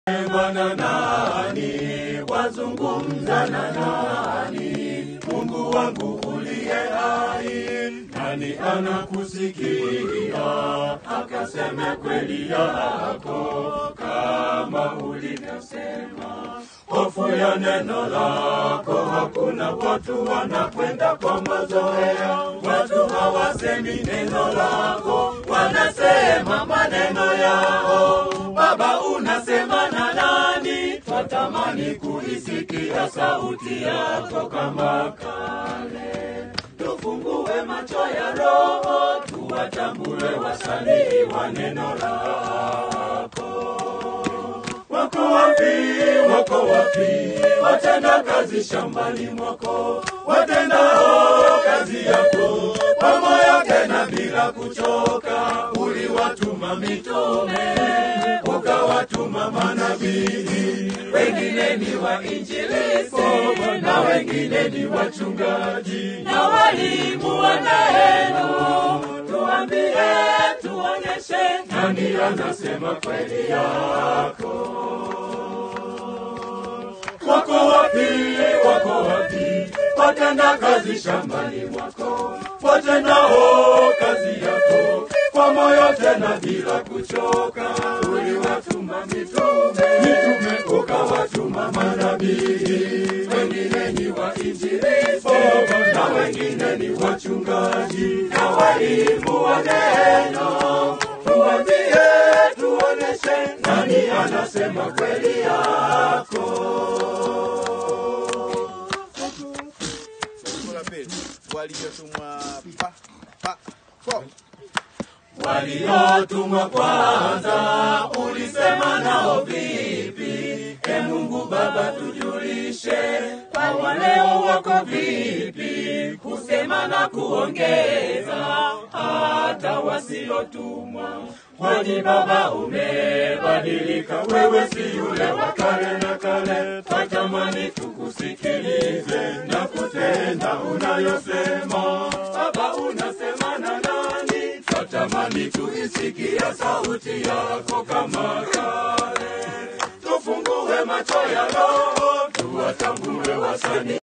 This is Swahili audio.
Bwana nani, wazungumza na nani? Mungu wangu uliye hai, nani anakusikia? Akaseme kweli yako kama ulivyosema. Hofu ya neno lako hakuna, watu wanakwenda kwa mazoea. Watu hawasemi neno lako, wanasema maneno yao. Baba, unasema na nani? Twatamani kuisikia sauti yako kama kale. Tufungue macho ya roho, tuwatambue wasanii wa neno lako. Wako wapi, wako wapi watenda kazi shambani mwako, watendao kazi yako kwa moyo tena bila kuchoka. Uliwatuma mitume, ukawatuma manabii, wengine ni wainjilisti na wengine ni wachungaji na walimu wa neno. Tuambie, tuonyeshe nani anasema kweli yako. Wako wapi, wako wapi watenda kazi shambani mwako, watendao kazi yako kwa moyo tena bila kuchoka. Uliwatuma mitume, mitume ukawatuma manabii, wengine ni wainjilisti na wengine ni wachungaji na walimu wa neno. Tuambie, tuoneshe nani anasema kweli yako. Fungu la pili waliotumwa pa pa po waliotumwa kwanza, ulisema nao vipi? E Mungu Baba, tujulishe kwa waleo wako vipi, kusema na kuongeza hata wasiotumwa. Kwani Baba umebadilika, wewe si yule wa kale na kale. Twatamani tukusikilize na kutenda unayosema. Baba, unasema na nani? Twatamani tuisikia sauti yako kama kale. Tufungue macho ya roho, tuwatambue wasanii